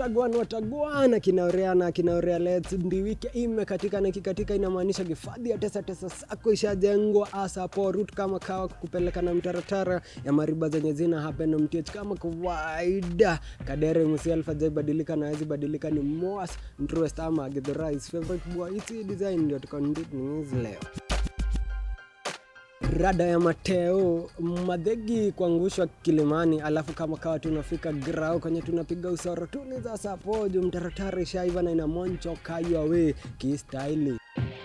watagwana watagwana kinaoreana kinaorea lets ndiwike imekatika na ikikatika inamaanisha hifadhi ya tesa tesa sako ishajengwa asapo rut kama kawa kupeleka na mtaratara ya mariba zenye zina happen mtich kama kawaida kadere musi alfa badilika na hezi badilika ni moas mtruest ama githurais favorite boy iti design ndio tukonditningizi leo rada ya Mateo madhegi kuangushwa Kilimani, alafu kama kawa tunafika grau kwenye tunapiga usoro tuni za sapoju mtaratara shaiva na ina moncho kayawe kistaili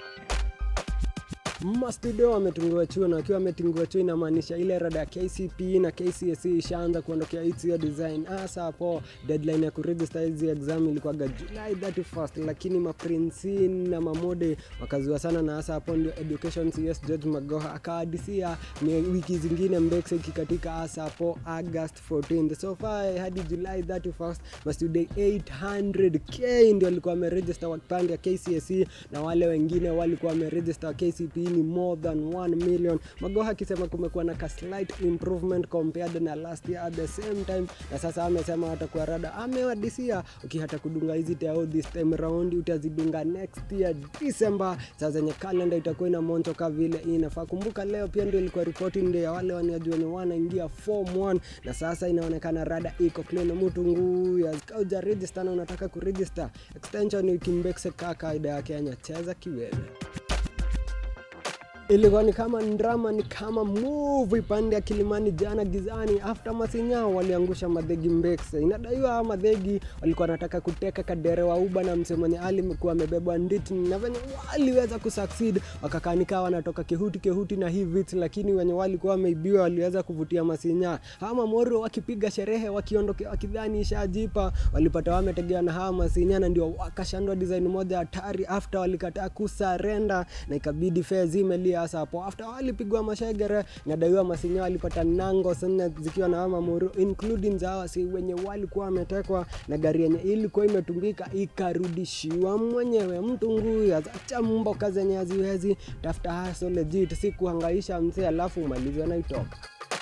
mastudio wametungiwa chuo na wakiwa wametungiwa chuo inamaanisha ile rada ya KCP na KCSE ishaanza kuondokea hizi design. Hasa hapo deadline ya kuregister hizi exam ilikuwaga July 31st, lakini maprinsi na mamode wakazua sana, na hasa hapo ndio education CS George Magoha akaadisia ni wiki zingine mbekse ikikatika, hasa hapo August 14th. So far hadi July 31st mastudio 800k ndio walikuwa wameregister wakipande ya KCSE na wale wengine walikuwa wameregister KCP ni more than 1 million. Magoha akisema kumekuwa na ka slight improvement compared na last year at the same time, na sasa amesema watakuwa rada, amewadisia ukihata kudunga hizi tao this time round utazidunga next year December. Sasa zenye kalenda itakuwa ina monto ka vile inafaa. Kumbuka leo pia ndio ilikuwa reporting day ya wale waniajua wenye wanaingia form 1 na sasa inaonekana rada iko clean. Mtu nguu ya kauja register na unataka kuregister extension ikimbekse kaka kaida ya Kenya, cheza kiwewe ilikuwa ni kama drama, ni kama movie pande ya Kilimani jana gizani, after Masinya waliangusha madhegi Mbekse. Inadaiwa madhegi walikuwa wanataka kuteka kadere wa Uba na msee mwenye alikuwa amebebwa nditi, na venye waliweza kusucceed wakakanika wanatoka kehuti kehuti na hii vits, lakini wenye walikuwa wameibiwa waliweza kuvutia Masinya. Hawa Moro wakipiga sherehe wakiondokea wakidhani ishajipa, walipata wametegea na hawa Masinya, na ndio wakashandwa design moja hatari, after walikataa kusarenda na ikabidi fea zimelia hasa hapo after walipigwa mashegere nadaiwa masinya walipata nango sana zikiwa na mamuru including za wasi wenye walikuwa wametekwa na gari yenye ilikuwa imetumbika ikarudishiwa mwenyewe mtu nguya acha mboka zenye haziwezi tafuta haso legit si kuhangaisha mzee alafu umalizwe na itoka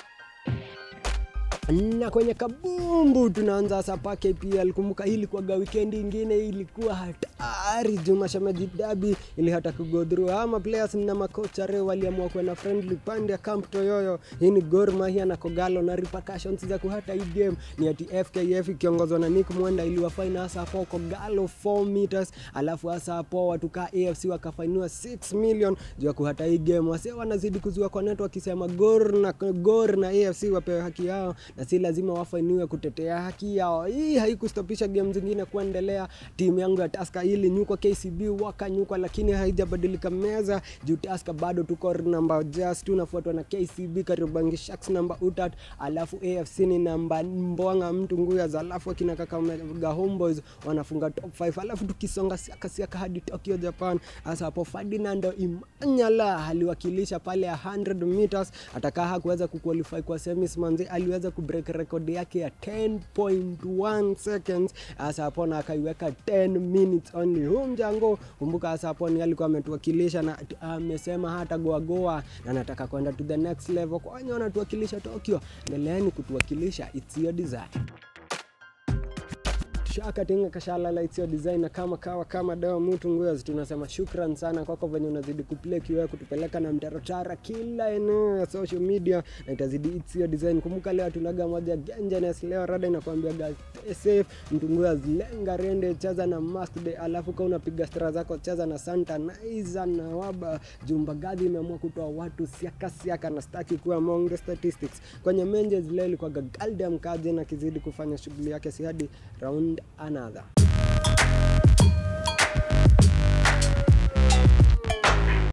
na kwenye kabumbu tunaanza sapa KPL. Kumbuka hii ilikuwaga wikendi ingine ilikuwa hatari, Juma Shemeji Dabi ili hata kugodhuru ama players na makocha leo waliamua kuwa na friendly pande ya Camp Toyoyo. Hii ni Gor Mahia na Kogalo, na repercussions za kuhata hii game ni ati FKF ikiongozwa na Nick Mwenda iliwafaina hasa hapo Kogalo 4 meters, alafu hasa hapo watu ka AFC wakafainiwa 6 million juu ya kuhata hii game. Wase wanazidi kuzua kwa network wakisema Gor na Gor na AFC wapewe haki yao na si lazima wafainiwe kutetea haki yao. Hii haikustopisha game zingine kuendelea. Timu yangu ya Tusker ili nyukwa KCB wakanyukwa, lakini haijabadilika meza juu Tusker bado tuko namba just tunafuatwa na KCB Kariobangi Sharks namba utat, alafu AFC ni namba Mbwanga mtu nguya za, alafu akina Kakamega Homeboys wanafunga top 5, alafu tukisonga siaka siaka hadi Tokyo Japan. Hasa hapo Ferdinando Imanyala aliwakilisha pale ya 100 meters, atakaa hakuweza kuqualify kwa semis manzi, aliweza kubreak rekodi yake ya 10.1 seconds hasa hapo na akaiweka 10 minutes only. Huu mjango kumbuka, hasa hapo ni alikuwa ametuwakilisha na amesema hata goagoa na anataka kwenda to the next level. Kwa wenye wanatuwakilisha Tokyo, endeleeni kutuwakilisha, it's your desire shakatinga kashalala itsio design na kama kawa kama dawa mtu nguyo tunasema shukran sana kwako venye unazidi kuplay kiwewe kutupeleka na mtaratara kila eneo ya social media na itazidi itsio design kumbuka leo tunaga moja gengenes leo rada inakwambia guys stay safe mtu nguyo lenga rende cheza na mask day alafu kama unapiga stra zako cheza na santa naiza na waba jumba gadhi imeamua kutoa watu siaka siaka na staki kuwa among the statistics kwenye menjes leo ilikuwa galdam kaje na kizidi kufanya shughuli yake si hadi round another